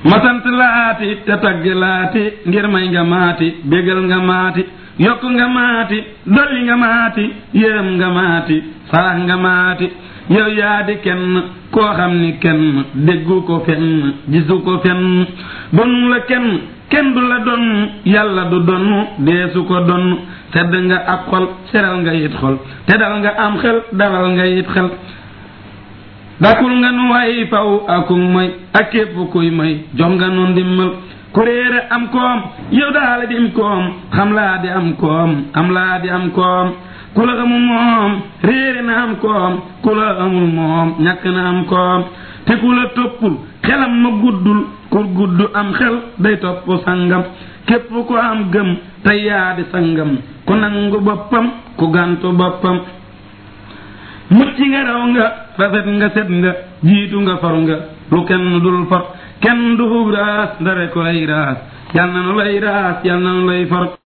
ma sant laati te tagg laati ngir may nga maati bégal nga maati yokk nga maati dolli nga maati yërëm nga maati sarax nga maati yow yaa di kenn koo xam ni kenn déggu ko fenn gisu ko fenn donu la kenn kenn du la donn yàlla du donn deesu ko donn tedd nga ab xol seral nga yit xol te dal nga am xel dalal nga yit xel dakul nga nu way faw akum moy ak képp kuy moy jox nga nu ndimmal ku réere am koom yow daala di am koom xam laa di am koom am laa di am koom ku la amul moom réere na am koom ku la amul moom ñàkk na am koom te ku la toppul xelam ma guddul ku gudd am xel day topp sangam képp ku am gëm te yaa di sangam ku nangu boppam ku gàntu boppam mucc nga raw nga rafet nga set nga jiitu nga for nga lu kenn dul for kenn du raas ndare ko lay raas yal na nu lay raas yal na nu lay for